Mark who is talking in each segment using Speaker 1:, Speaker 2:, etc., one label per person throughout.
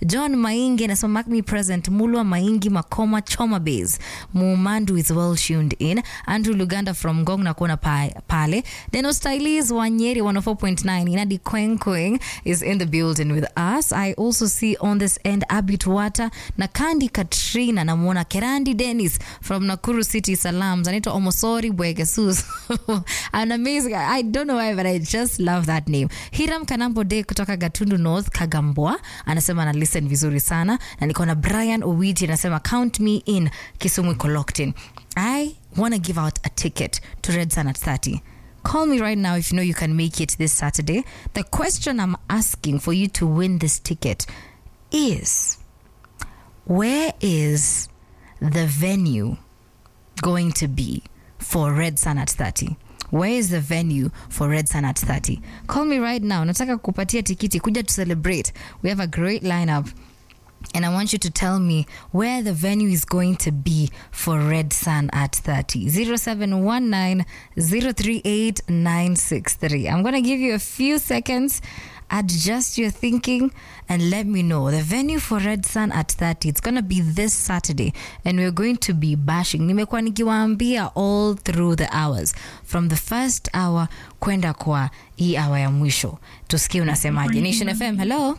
Speaker 1: John Maingi anasema mark me present. Mulwa Maingi Makoma Choma Base. Mumandu is well tuned in. Andrew Luganda from Ngong na kuona pa, pale. Deno Stylis Wanyeri 104.9. Inadi Kweng Kweng is in the building with us. I also see on this end Abit Wata na Kandi Katrina namwona Kerandi Dennis from Nakuru City Salams. Anaitwa Omosori Bwegesus. An amazing. I don't know why but I just love that name. Hiram Kanambo Day kutoka Gatundu North Kagambwa anasema ana listen vizuri sana na niko na Brian Owiti anasema count me in Kisumu iko locked in. I want to give out a ticket to Red Sun at 30. Call me right now if you know you can make it this Saturday. The question I'm asking for you to win this ticket is where is the venue going to be for Red Sun at 30? Where is the venue for Red Sun at 30? Call me right now. Nataka kupatia tikiti kuja to celebrate. We have a great lineup. And I want you to tell me where the venue is going to be for Red Sun at 30. 0719 038 963. I'm going to give you a few seconds. Adjust your thinking and let me know. The venue for Red Sun at 30, it's going to be this Saturday and we're going to be bashing. Nimekuwa nikiwaambia all through the hours. From the first hour kwenda kwa hii hour ya mwisho. Tusikie unasemaje. Nation FM, hello?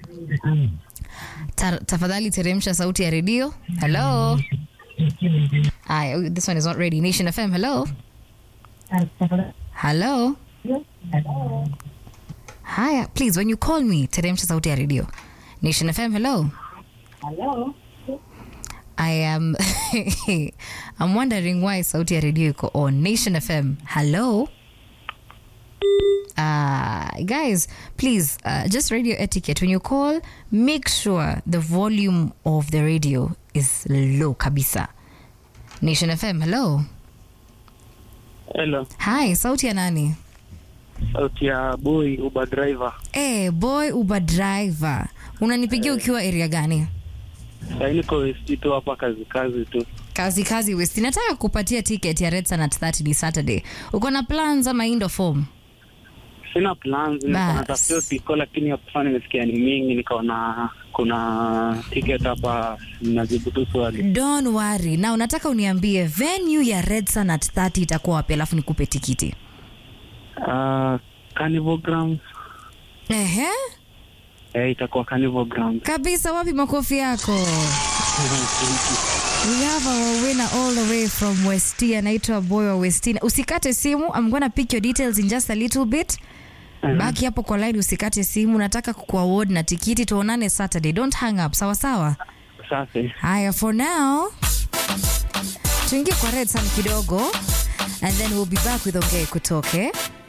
Speaker 1: Ta tafadhali teremsha sauti ya redio. Hello. Hi, oh, this one is not ready. Nation FM, hello. Hello. Haya, please when you call me teremsha sauti ya redio. Nation FM, hello.
Speaker 2: Hello.
Speaker 1: I am I'm wondering why sauti ya redio iko on. Nation FM, hello. Uh, guys, please, uh, just radio etiquette. When you call, make sure the volume of the radio is low kabisa. Nation FM, hello.
Speaker 3: Hello,
Speaker 1: Hi, sauti ya nani?
Speaker 3: sauti ya boy Uber driver.
Speaker 1: Eh, boy Uber driver. Unanipigia ukiwa area gani?
Speaker 3: Sasa niko West tu hapa kazi kazi tu.
Speaker 1: Kazi kazi West. Nataka kupatia ticket ya Red Sun at 30 ni Saturday. Uko na plans ama indo form?
Speaker 3: Sina plans,
Speaker 1: Bas.
Speaker 3: niko natafutia tiko, lakini hapo sana nimesikia ni mingi, nikaona kuna ticket hapa, najibu tu swali.
Speaker 1: Don't worry. Na unataka uniambie venue ya Red Sun at 30 itakuwa wapi alafu nikupe tikiti.
Speaker 3: Uh, Carnival Grounds.
Speaker 1: Ehe.
Speaker 3: Eh, itakuwa Carnival Grounds.
Speaker 1: Kabisa wapi makofi yako? We have our winner all the way from Westia, anaitwa Boy wa Westina. Usikate simu, I'm gonna pick your details in just a little bit. Baki hapo kwa line, usikate simu. Nataka kukuaward na tikiti, tuonane Saturday. Don't hang up, sawa sawa.
Speaker 3: Safi.
Speaker 1: Haya, for now tuingie kwa Red Sun kidogo and then we'll be back with Ongee Kutoke.